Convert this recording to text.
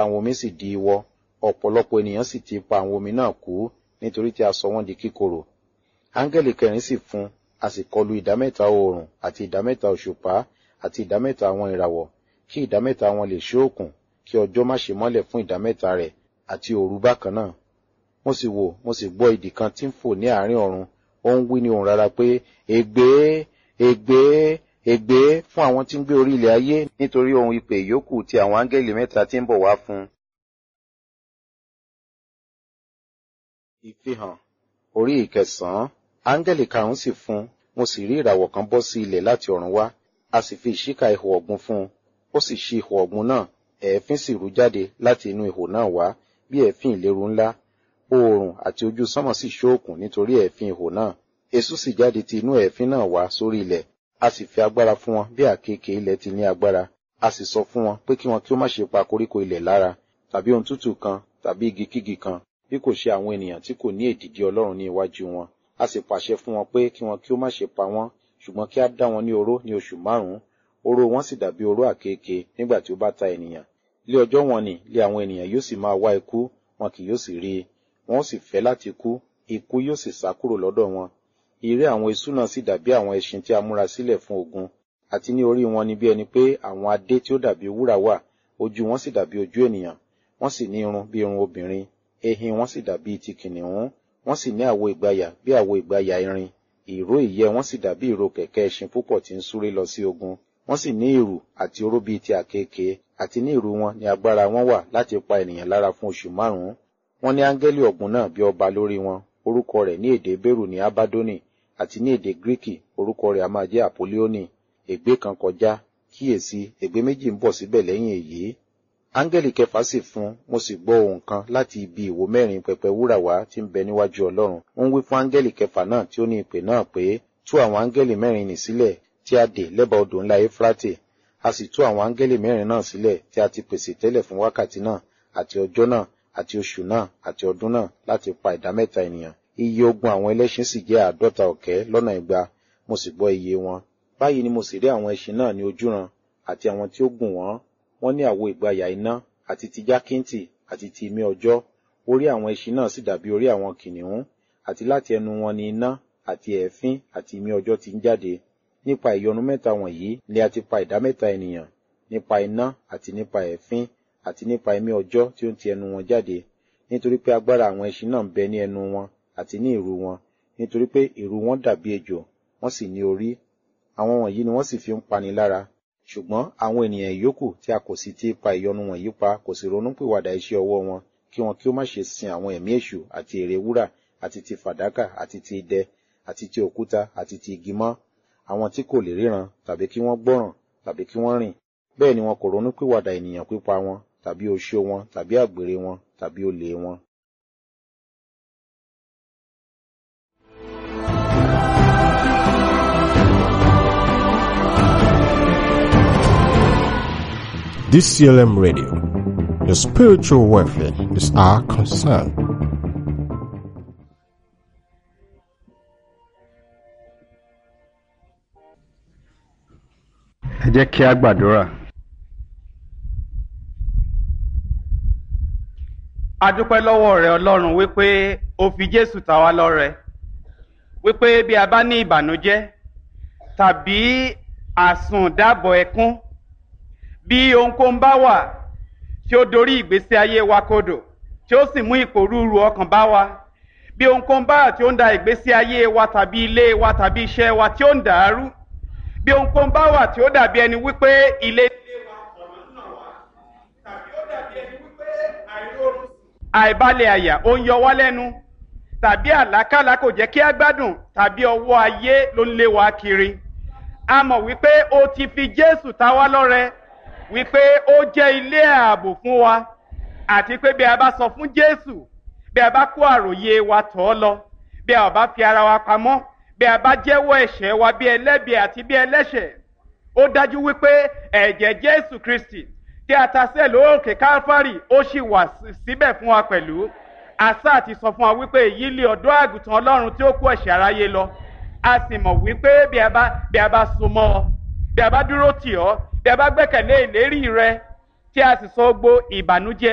àwọn omi sì di iwọ ọ̀pọ̀lọpọ̀ ènìyàn sì ti pa àwọn omi náà kú nítorí tí a sọ wọ́n di kíkorò áńgẹ́lì kẹrin sì fún a sì kọlu ìdámẹ́ta oòrùn àti ìdámẹ́ta òṣùpá àti ìdámẹ́ta àwọn ìràwọ̀ kí ìdámẹ́ta wọn lè ṣóòkùn kí ọjọ́ má ṣe mọ́lẹ̀ fún ìdámẹ́ta rẹ̀ àti òru bákan náà mo sì wò mo sì gbọ́ idì kan tí ń fò ní àárín ọ̀run ó ń wí ní ohùn rara pé ègbé ègbé ègbé fún àwọn tí ń gbé orí ilẹ̀ ayé nítorí ohun ìpè ìyókù ti àwọn áńgẹ́lì mẹ́ta tí ń bọ̀ wá fún un. ìfihàn orí ìkẹsàn-án áńgẹ́lì karùn-ún sì fún un mo sì rí ìràwọ̀ kan bọ́ sí ilẹ̀ láti ọ̀run wá a sì fi ìṣíka ihò ọ̀gbun fún un ó sì ṣí ihò ọ̀gbun náà ẹ̀ẹ́fín sì rú jáde láti inú ihò náà wá bí ẹ̀ẹ́fín ìléru ńlá oòrùn àti ojú sánmọ̀ sì ṣóòkùn nítorí ẹ̀ẹ́fín ihò náà èṣù sì jáde ti inú ẹ̀ẹ́fín náà wá sórí ilẹ̀ a sì fi agbára fún wọn bí àkekèé ilẹ̀ ti ní agbára a sì sọ fún wọn pé kí wọn kí ó má ṣe pa koríko ilẹ̀ lára tàbí ohun tútù kan tàbí igi kígi kan bí kò ṣe àwọn ènìyàn tí kò ní èdìdí ọlọ́run ní iwájú wọn a sì pàṣẹ fún wọn pé kí wọn kí ó má ṣe pa wọn ṣùgbọ́n kí á dá wọn ní oró ní oṣù márùn-ún oró wọn sì dàbí oró àkekèé nígbà tí ó bá ta ènìyàn lé ọjọ́ wọn ni lé àwọn ènìyàn yóò sì máa wá ikú wọn kì yóò sì rí i wọn ó sì fẹ́ láti kú ikú yóò sì sá kúrò lọ́dọ̀ wọn ìré àwọn eṣú náà sì dàbí àwọn ẹṣin tí a múra sílẹ̀ fún ogun àti ní orí wọn ni bí ẹni pé àwọn adé tí ó dàbí wúrà wà ojú wọn sì dàbí ojú ènìyàn wọn sì ní irun bí irun obìnrin ehin wọn sì dàbí ti kìnìún wọn sì ní àwo ìgbàyà bí àwo ìgbàyà irin ìró ìyẹ́ wọn sì dàbí ìró kẹ̀kẹ́ ẹṣin púpọ̀ tí ń súré lọ sí ogun wọn sì ní ìrù àti oró bíi ti àkekèé àti ní ìrù wọn ni agbára wọn wà láti pa ènìyàn lára fún oṣù márùn-ún wọn ní áńgẹ́lì ọ̀gbun náà bí ọba lórí wọn orúkọ rẹ̀ ní èdè bẹ́rù ní abádónì àti ní èdè gíríkì orúkọ rẹ̀ a máa jẹ́ àpòlíónì ègbé kan kọjá kíyèsí ègbé méjì ń bọ̀ síbẹ̀ lẹ́yìn èyí áńgẹ́lì kẹfà sì fún mo sì gbọ́ ohùn kan láti ibi ìwo mẹ́rin pẹpẹ wúrà wá tí ń bẹ níwájú ọlọ́run ó ń wí fún áńgẹ́lì kẹfà náà tí ó ní ìpè náà pé tú àwọn áńgẹ́lì mẹ́rin nì sílẹ̀ tí a dè lẹ́bàá odò ńlá éfrátè a sì tú àwọn áńgẹ́lì mẹ́rin náà sílẹ̀ tí a ti pèsè tẹ́lẹ̀ fún wákàtí náà àti ọjọ́ náà àti oṣù náà àti ọdún náà láti pa ìdá mẹ́ta ènìyàn iye ogun àwọn ẹlẹ́ṣin sì jẹ́ àádọ́ta ọ̀kẹ́ lọ́nà igba mo sì gbọ́ iye wọn báyìí ni mo sì rí àwọn ẹṣin náà ní ojúran àti àwọn tí ó gùn wọ́n wọ́n ní àwo ìgbàyà iná àti ti jákíntì àti ti imí ọjọ́ orí àwọn ẹṣin náà sì dàbí orí àwọn kìnìún àti láti ẹnu wọn ni iná àti ẹ̀fín àti imí ọjọ́ ti ń jáde nípa ìyọnu mẹ́ta wọ̀nyí ni a ti pa ìdá mẹ́ta ènìyàn nípa iná àti nípa ẹ̀fín àti nípa imí ọjọ́ tí ó ń ti ẹnu wọn jáde nítorí pé agbára àwọn ẹṣin náà ń bẹ ní ẹnu wọn àti ní ìrù wọn nítorí pé ìrù wọn dàbí ejò wọ́n sì ní orí àwọn wọ̀nyí ni wọ́n sì fi ń pani lára ṣùgbọ́n àwọn ènìyàn ìyókù tí a kò sì ti pa ìyọnu wọ̀nyí pa kò sì ronúpìwàdà iṣẹ́ ọwọ́ wọn kí wọn kí ó má ṣe sin àwọn ẹ̀mí èṣù àti ère wúrà àti ti fàdákà àti ti idẹ àti ti òkúta àti ti igi mọ́ àwọn tí kò lè ríran tàbí kí wọ́n gbọ́ràn tàbí kí wọ́n rìn bẹ́ẹ̀ ni wọn kò ronúpìwàdà ènìyàn pípa wọn tàbí oṣó wọn tàbí àgbèrè wọn tàbí olè wọn. DCLM Radio. Your spiritual welfare is our concern. ẹ jẹ́ kí a gbàdúrà. a dúpẹ́ lọ́wọ́ rẹ ọlọ́run wípé o fi jésù ta wá lọ́rẹ wípé bí a bá ní ìbànújẹ́ tàbí àsùndàbọ̀ ẹkún bí ohunkóhun bá wà tí ó dorí ìgbésí ayé wa kodò tí ó sì mú ìpòrúurú ọkàn bá wa bí ohunkóhun bá wà tí ó ń da ìgbésí ayé wa tàbí ilé wa tàbí iṣẹ́ wa tí ó ń dàrú bí ohunkóhun bá wà tí ó dàbí ẹni wípé ilé ilé wa ọ̀nà náà wá tàbí ó dàbí ẹni wípé àìrórun àìbalẹ̀ àyà ó ń yọ wá lẹ́nu tàbí àlákàlà kò jẹ́ kí á gbádùn tàbí ọwọ́ ayé ló ń lé wa kiri a mọ̀ wípé o ti fi jésù ta wá lọ́rẹ wípé ó jẹ́ ilé ààbò fún wa àti pé bí a bá sọ fún jésù bí a bá kó àròyé wa tọ̀ ọ́ lọ bí a ò bá fi ara wa pamọ́ bí a bá jẹ́wọ́ ẹ̀ṣẹ̀ wa bí ẹlẹ́bi àti bí ẹlẹ́ṣẹ̀ ó dájú wípé ẹ̀jẹ̀ jésù kristi tí a ta sẹ́ẹ̀ lóòkè káfárì ó sì wà síbẹ̀ fún wa pẹ̀lú àṣà àti sọ fún wa wípé èyí lé ọ̀dọ́ àgùntàn ọlọ́run tí ó kó ẹ̀ṣẹ̀ aráyé lọ a sì mọ̀ wípé bí a bá bí a bá so mọ́ ọ bí a bá dúró tì ọ́ bí a bá gbẹ́kẹ̀lé ìlérí rẹ tí a sì sọ gbó ìbànújẹ́